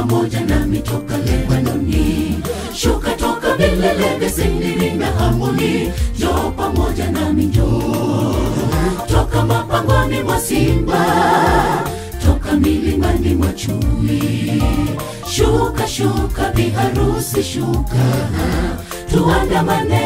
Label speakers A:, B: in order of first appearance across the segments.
A: pamoja nami toka Lebanoni, shuka toka vilele vya Seniri na Hamoni, njoo pamoja nami, njoo toka mapangoni mwa simba, toka milimani mwa chui, shuka shuka, biharusi shuka, tuandamane,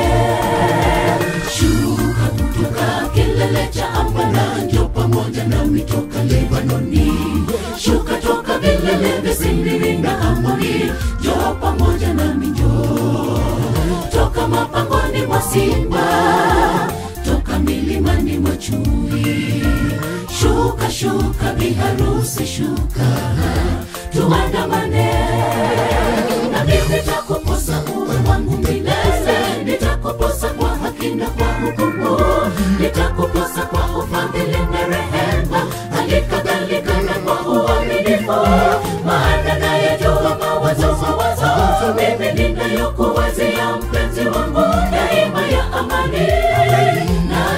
A: shuka kutoka kilele cha Amana, njoo pamoja nami toka Lebanoni, shuka toka vilele vya Seniri na Hamoni, njoo pamoja nami, njoo toka mapangoni mwa simba, toka milimani mwa chui, shuka shuka, biharusi shuka, tuandamane na mimi nitakuposa uwe wangu milele, nitakuposa kwa haki na kwa hukumu, nitakuposa kwa ufadhili na rehema, hali kadhalika na kwa uaminifu, maana nayajua mawazo mawazo mimi ninayokuwazia mpenzi wangu, daima ya amani na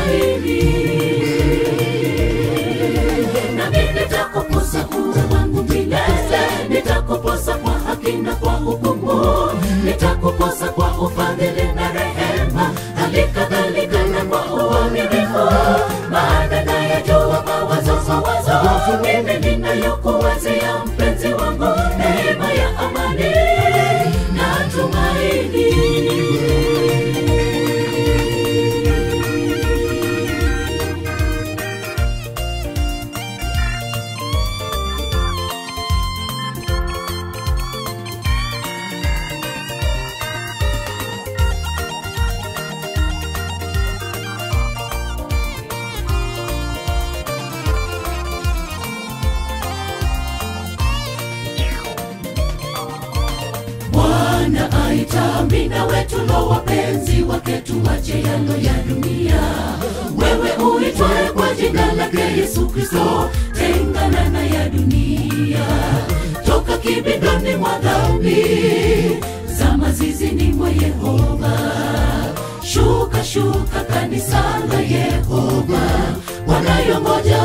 A: tumaini nami nitakuposa uwe wangu milele, nitakuposa kwa haki na kwa hukumu, nitakuposa kwa ufadhili na rehema, hali kadhalika na kwa uaminifu, maana nayajua mawazo mawazo mimi ninayokuwazia mpenzi wangu, neema ya amani na tumaini. Bwana aita mina wetu lo wapenzi wake tuwache yalo ya dunia. Wewe uitwaye kwa jina lake Yesu Kristo, tengana na ya dunia, toka kibindoni mwa dhambi za mazizini mwa Yehova. Shuka shuka, kanisa la Yehova wanayongoja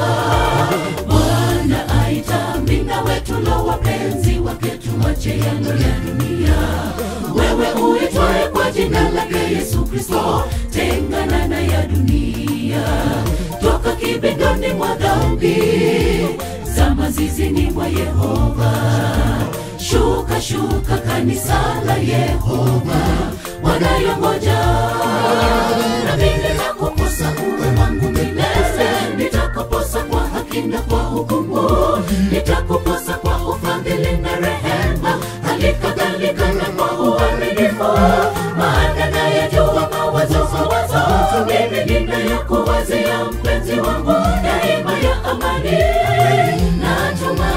A: Bwana aita mina wetu lo wapenzi wake tuwache yalo ya dunia. Wewe uitwaye kwa jina lake Yesu Kristo, tengana na ya dunia, toka kibindoni mwa dhambi za mazizini mwa Yehova. Shuka shuka, kanisa la Yehova wanayongoja nami nitakuposa uwe wangu milele, nitakuposa kwa haki na kwa hukumu, nitakuposa kwa ufadhili na rehema, hali kadhalika na kwa uaminifu, maana nayajua mawazo mawazo mimi ninayokuwazia mpenzi wangu, daima ya amani na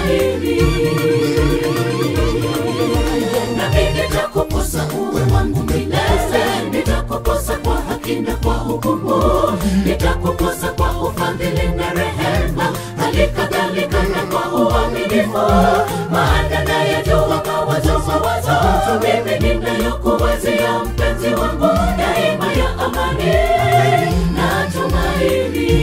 A: tumaini nami nitakuposa uwe wangu milele, nitakuposa kwa haki na kwa hukumu, nitakuposa kwa ufadhili na rehema, hali kadhalika na kwa uaminifu, maana nayajua mawazo mawazo mimi ninayokuwazia mpenzi wangu, daima ya amani na tumaini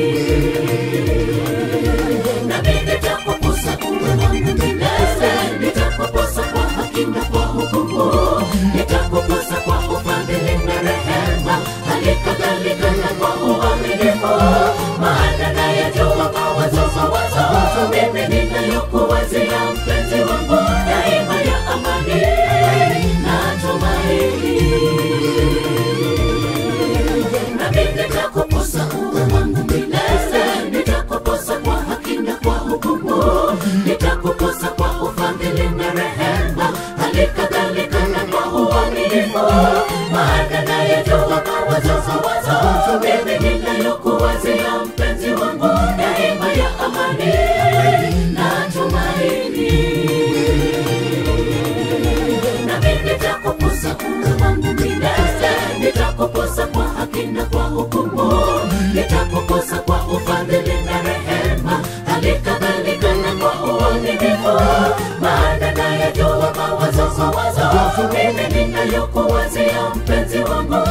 A: nami nitakuposa uwe wangu milele, nitakuposa kwa haki na kwa hukumu, nitakuposa kwa ufadhili na rehema, hali kadhalika na kwa uaminifu, maana nayajua mawazo mawazo mimi ninayokuwazia mpenzi wangu, daima ya amani na tumaini nami nitakuposa uwe wangu milele, nitakuposa kwa haki na kwa hukumu, nitakuposa kwa ufadhili na rehema, hali kadhalika na kwa uaminifu, maana nayajua mawazo mawazo mimi ninayokuwazia mpenzi wangu, daima ya amani na tumaini nami nitakuposa uwe wangu milele, nitakuposa kwa haki na kwa hukumu, nitakuposa kwa ufadhili na rehema, hali kadhalika na kwa uaminifu, maana nayajua mawazo mawazo mimi ninayokuwazia mpenzi wangu,